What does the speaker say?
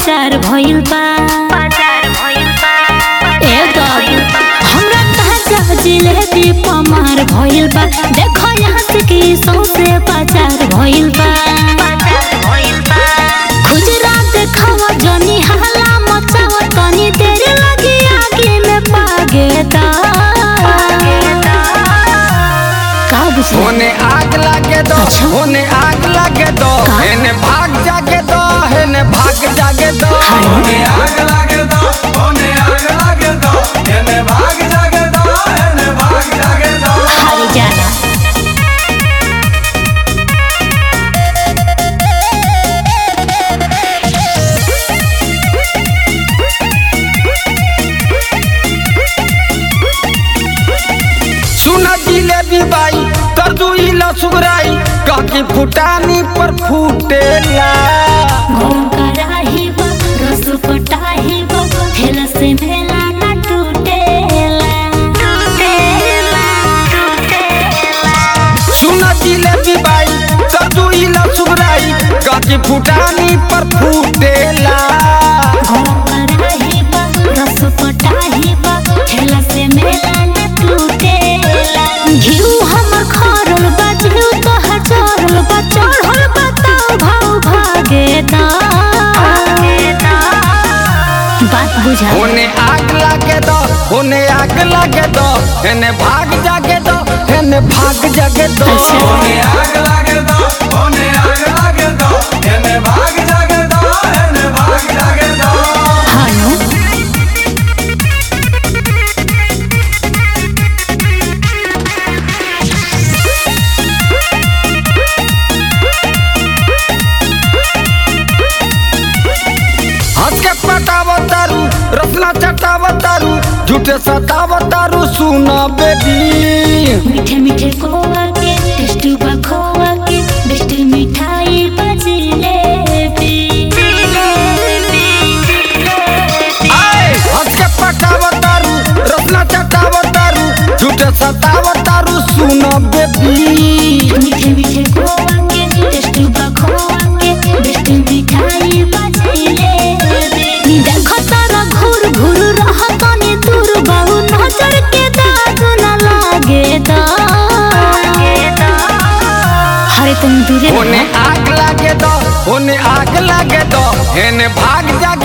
बाजार भइल बा ए बाबू हमरा ताजा जिलेबी पमार भइल बा देखो यहाँ से की सौसे बाजार भइल बा खुजरा देखावा जनी हाला मचावा तनी देर लगी आगे में पागे दा का बुझला होने आग लागे दो अच्छा। होने आग लागे दो का? हेने भाग जागे दो हेने भाग जागे दो होने आग लागे दो होने आग लागे दो एने भाग जागे दो एने भाग जागे दो हारी जाना सुना जिलेबी बाई कर दू इला सुगराई काकी फुटानी पर फूटेला गरम कराही बा रस पटाही बा ठेला से मेला ना टूटेला सुना जिलेबी बाई कर दू इला सुगराई काकी फुटानी पर फूटेला गरम कराही बा रस पटाही बा ठेला से मेला ना टूटेला घिउ हमर खरल बा घिउ तोहर चढ़ल बा चढ़ल बा ताव भाव भागे दा बात बुझा होने आग लागे दो होने आग लागे दो हेने भाग जागे दो हेने भाग जागे दो अच्छा। होने आग लागे दो होने आग लागे दो एने भाग जागे दो एने भाग जागे दो हानो हंस के पटावतारू रसना चटावतारू झूठे सतावतारू सुना बेबी मीठे मीठे खोआ के टेस्ट बा खोआ के बेस्ट मिठाई बजिलेबी आए हंस के पटावतारू रसना चटावतारू झूठे सतावतारू सुना बेबी मीठे मीठे खोआ के टेस्ट बा खोआ के बेस्ट मिठाई बजिलेबी नी देखो तारा घूर घूर रहा तनी दूर बाबू नजर के दाग न लागे दा हरे तुम दूरे होने रहो आग लागे दो होने आग लागे दो हेने भाग जागे